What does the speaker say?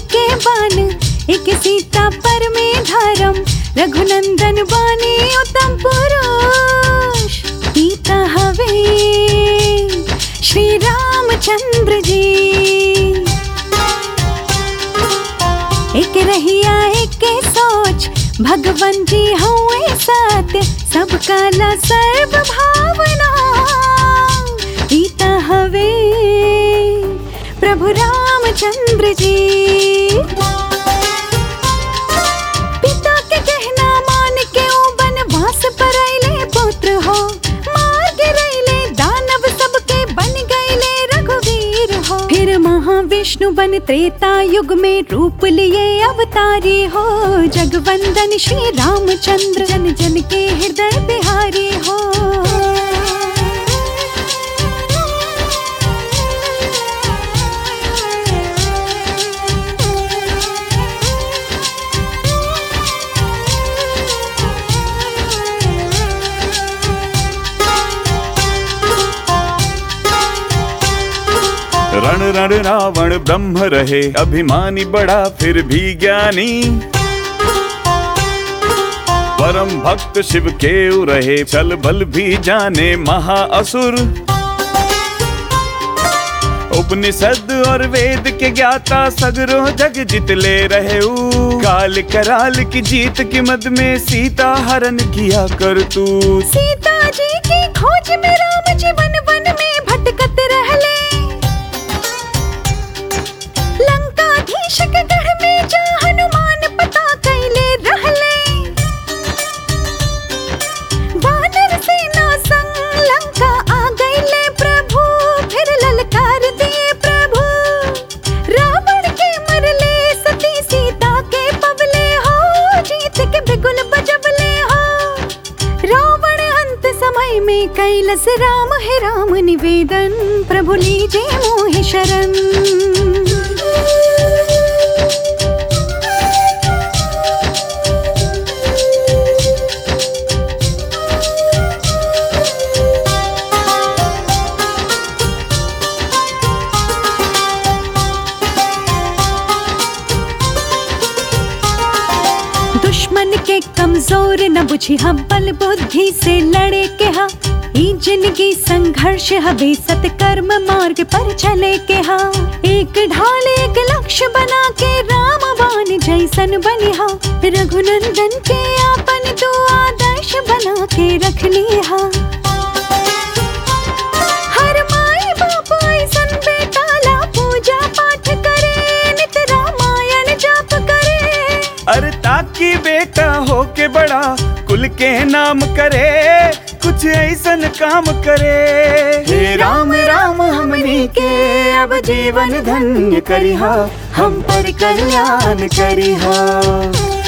के बान एक सीता पर में धर्म रघुनंदन बानी उत्तम पुरुष पिता हवे श्री रामचंद्र जी एक रहिया एक सोच भगवान जी हुए सत्य सब काला सर्व भावना पिता हवे प्रभु रामचंद्र जी पिता के कहना मान के ओ बनवास पर अइले पुत्र हो मार गिरैले दानव सबके बन गईले रघुवीर हो फिर महाविष्णु बन त्रेता युग में रूप लिए अवतारी हो जगवंदन श्री रामचंद्र जन जन के हृदय बिहारी हो रण रण रावण ब्रह्म रहे अभिमानी बड़ा फिर भी ज्ञानी परम भक्त शिव के रहे चल बल भी जाने महाअसुर उपनिषद और वेद के ज्ञाता सगरो जग जीत ले रहे ऊ काल कराल की जीत की मद में सीता हरण किया कर तू सीता जी की खोज में राम जी वन वन में भटकत रहले लंकाधीश के गढ़ में जा हनुमान पता कैले रहले वानर सेना संग लंका आ गईले प्रभु फिर ललकार दिए प्रभु रावण के मरले सती सीता के पवले हो जीत के बिगुल बजबले हो रावण अंत समय में कैलस राम है राम निवेदन प्रभु लीजे मोहि शरण दुश्मन के कमजोर न बुझी हम बल बुद्धि से लड़े के हा ई जिंदगी संघर्ष हबे सत्कर्म मार्ग पर चले के हा एक ढाल एक लक्ष्य बना के रामवान जैसन बनिहा रघुनंदन के आपन दो आदर्श बना के रख लिहा हर माई बाप ऐसन बेटा ला पूजा पाठ करे नित रामायण जाप करे अरे ताकि बेटा हो के बड़ा कुल के नाम करे कुछ ऐसन काम करे हे राम राम हमनी के अब जीवन धन्य करिहा हम पर कल्याण करिहा